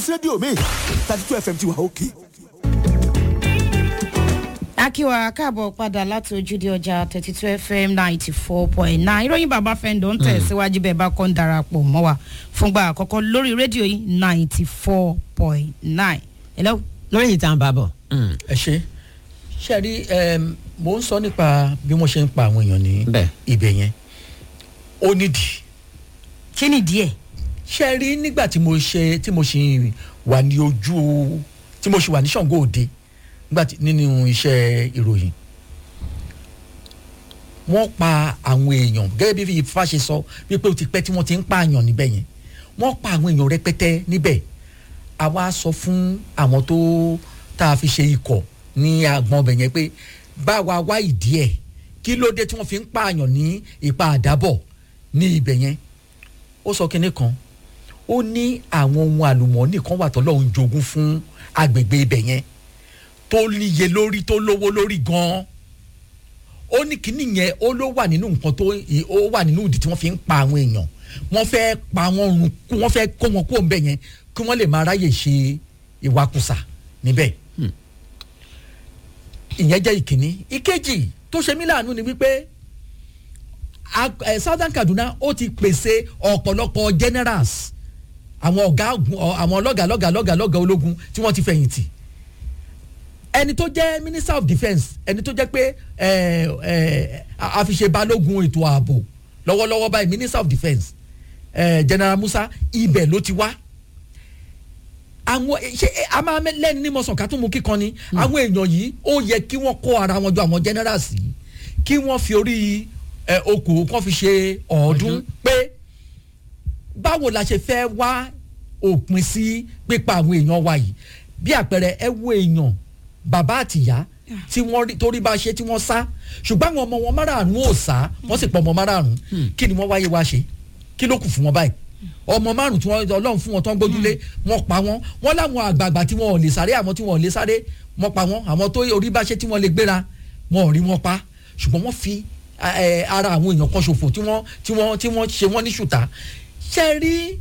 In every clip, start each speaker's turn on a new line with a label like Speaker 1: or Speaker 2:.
Speaker 1: rédíò mi thirty two fm ti wà òkè.
Speaker 2: akíwa káàbọ̀ padà láti ojúde ọjà thirty two fm ninety four point nine ìròyìn bàbá fẹ́ǹdọ̀ ń tẹ̀síwájú bẹ́ẹ̀ bá kọ́ ń darapọ̀ mọ́ wa fúngbà àkọ́kọ́ lórí rédíò yìí ninety four point nine. hello.
Speaker 3: lórí ìtàn bàbọ̀.
Speaker 4: ẹ ṣe ṣe rí mo ń sọ nípa bí wọ́n ṣe ń pa àwọn èèyàn ní
Speaker 3: Bẹ́ẹ̀.
Speaker 4: ibẹ̀ yẹn ó nídìí
Speaker 2: kí ni díẹ̀.
Speaker 4: ṣe rí nígbà tí mo ṣe tí mo ṣì wà ní ojú tí mo ṣì wà ní ṣàngó òde nígbà tí nínú iṣẹ́ ìròyìn wọ́n pa àwọn èèyàn gẹ́gẹ́ bí ifá ṣe sọ wípé ó ti pẹ́ tí wọ́n ti ń pààyàn níbẹ̀ yẹn wọ́n pa àwọn èèyàn rẹpẹtẹ níbẹ̀ àwa sọ fún àwọn tó tá a fi ṣe ikọ̀ ní agbọn ọbẹ̀ yẹn pé bá wa wá ìdí ẹ̀ kí ló dé tí wọ́n fi ń pààyàn ní ipa àdábọ̀ ní ibẹ̀ yẹn ó sọ kinní kan ó ní àwọn ohun àlùmọ́ọ́nì kan wà tọ́lọ́run jogún fún agbègbè ibẹ̀ yẹn tó níye lórí tó lówó lórí gan-an ó ní kinní yẹn ó ló wà nínú nǹkan tó ó wà nínú ìdí tí wọ́n fi ń pa àwọn èèyàn wọ́n fẹ́ pa wọ́n run kú wọ́n fẹ́ kó wọn kó ń bẹ̀ yẹn kí wọ́n lè máa ráyè ṣe ìwakùsà níbẹ̀ ìyẹn jẹ́ ìkíní ìkejì tó ṣe mí láàánú ni wípé a- eh, southern kaduna ó ti pèsè ọ̀pọ̀lọpọ̀ generals àwọn ọ̀gá ogun- ọ- àwọn lọ́gà lọ́gà lọ́gà lọ́gà ológun tí wọ́n ti fẹ̀yìntì ẹni tó jẹ́ minister of defence ẹni tó jẹ́ pé ẹ, ẹ, a- àfiṣe balógun ètò ààbò lọ́wọ́lọ́wọ́ báyìí minister of defence ẹ, general musa ibẹ̀ ló ti wá àwọn ṣe a máa mẹ- lẹ́ni ní mọ̀sán ká tún mú kíkan ni àwọn èèyàn yìí ó yẹ kí wọ́n kó ara wọn jọ àwọn generals yìí kí wọ́n fi orí ẹ, okòó kan fi ṣe ọ̀ọ́dún pé báwo la ṣe fẹ́ wá òpin sí pípa àwọn èèyàn wa yìí bí àpẹẹrẹ ẹ wo èèyàn bàbá àtìyá tí wọ́n rí torí bá ṣe tí wọ́n sá ṣùgbọ́n àwọn ọmọ wọn márààrún ò sá wọ́n sì pọ̀ ọmọ márààrún kí ni wọ́n wáyé wá ṣe kí ló kù fún wọn báyìí ọmọ márùn tí wọn ọlọ́run fún wọn tó ń gbójúlé wọn pa wọn wọn láwọn àgbààgbà tí wọn ò lè sáré àwọn tí wọn ò lè sáré wọn pa wọn àwọn tó orí bá ṣe tí wọn lè gbéra wọn ò rí wọn pa ṣùgbọ́n wọ́n fi ẹ, ara àwọn èèyàn kan ṣòfò tí wọ́n tí wọ́n tí wọ́n ṣe wọ́n ní ṣùtá ṣe rí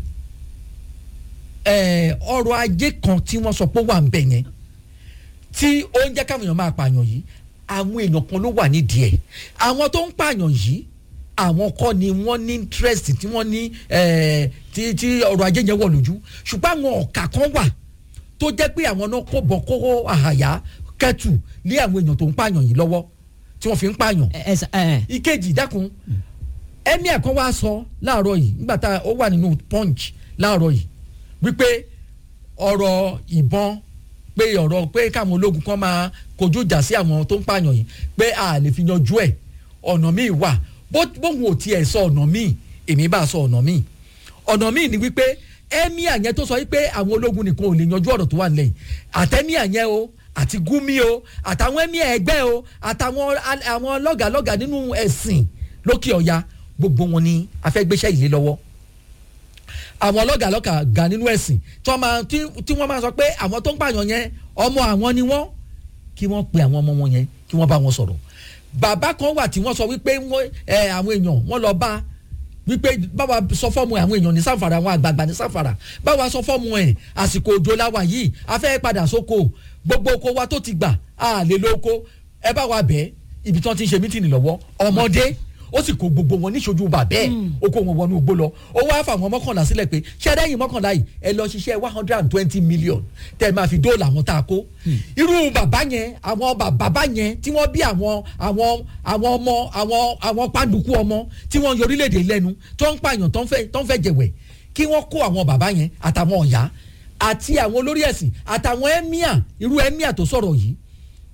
Speaker 4: ẹ, ọrọ̀ ajé kan tí wọ́n sọ pé ó wà ń bẹ̀ yẹn tí ó ń jẹ́ káwọn èèyàn máa pààyàn yìí àwọn èèyàn kan ló wà nídìí ẹ̀ àwọn tó ń pààyàn yìí àwọn kọ́ ni wọ́n ní interest tí wọ́n ní eh, tí tí ọrọ̀ ajé yẹn wọ̀ lójú ṣùgbọ́n àwọn ọ̀kà kan wà tó jẹ́ pé àwọn náà kó bọ̀ kó àhàyà kẹ́tù lé àwọn èèyàn tó ń pààyàn yìí lọ́wọ́ tí wọ́n fi ń pààyàn
Speaker 3: ẹ ẹ ẹ
Speaker 4: ìkejì dákun emir kan wá sọ láàárọ̀ yìí nígbà tá ó wà nínú punch láàárọ̀ yìí wípé ọ̀rọ̀ ìbọn pé ọ̀rọ̀ pé káwọn ológun kan máa kojú ìjà sí àwọn tó ń pààyàn yìí pé a lè fi yanjú ẹ̀ ọ̀nà míì wà bó bóun ò tiẹ̀ sọ ọ̀nà míì èmi bá sọ ọ̀nà míì ọ̀nà míì ni wípé emir yẹn tó sọ wípé àwọn ológun nìkan ò lè yanjú ọ̀rọ̀ tó wà nílẹ̀ yìí àtẹ́míà yẹn o àti gúmi o àtàwọn emir ẹgbẹ́ o àtàwọn al- àwọn lọ́gàlọ́gà nínú ẹ̀sìn lókè ọ̀ya gbogbo wọn ni afẹ́gbéṣẹ́ ìlé lọ́wọ́ àwọn lọ́gàlọ́gà ga nínú ẹ̀sìn tí wọ́n máa tí tí wọ́n máa sọ pé àwọn tó ń pààyàn yẹn ọmọ àwọn ni wọ́n kí wọ́n pe àwọn ọmọ wọn yẹn kí wọ́n bá wọn sọ̀rọ̀ bàbá kan wà tí wọ́n sọ wípé wọ́n ẹ àwọn èèyàn wọ́n lọ bá wípé báwa sọ fọ́ọ̀mù àwọn èèyàn ní sáfàrà àwọn àgbààgbà ní sáfàrà báwa sọ fọ́ọ̀mù ẹ̀ àsìkò òjò láwa yìí a fẹ́ padà sóko gbogbo oko wa tó ti gbà á lè lóko ẹ bá wa bẹ́ẹ̀ ibi tí wọ́n ti ń ṣe mítìnì lọ́wọ́ ọmọdé ó sì kó gbogbo wọn níṣojú bàbẹ́ ó kó wọn wọnú igbó lọ ó wá fáwọn mọ́kànlá sílẹ̀ pé ṣẹ́dẹ́yìn mọ́kànlá yìí ẹ lọ ṣiṣẹ́ one hundred and twenty million tẹ́ ẹ máa fi dóòlà àwọn tá a kó irú bàbá yẹn àwọn bà- bàbá yẹn tí wọ́n bí àwọn àwọn àwọn ọmọ àwọn àwọn pàǹdùkú ọmọ tí wọ́n yọ orílẹ̀-èdè lẹ́nu tó ń pààyàn tó ń fẹ́ tó ń fẹ́ jẹ̀wẹ̀ kí wọ́n kó àwọn bàbá yẹn àtàwọn ọ̀yá àti àwọn olórí ẹ̀sìn àtàwọn ẹ́míà irú ẹ́míà tó sọ̀rọ̀ yìí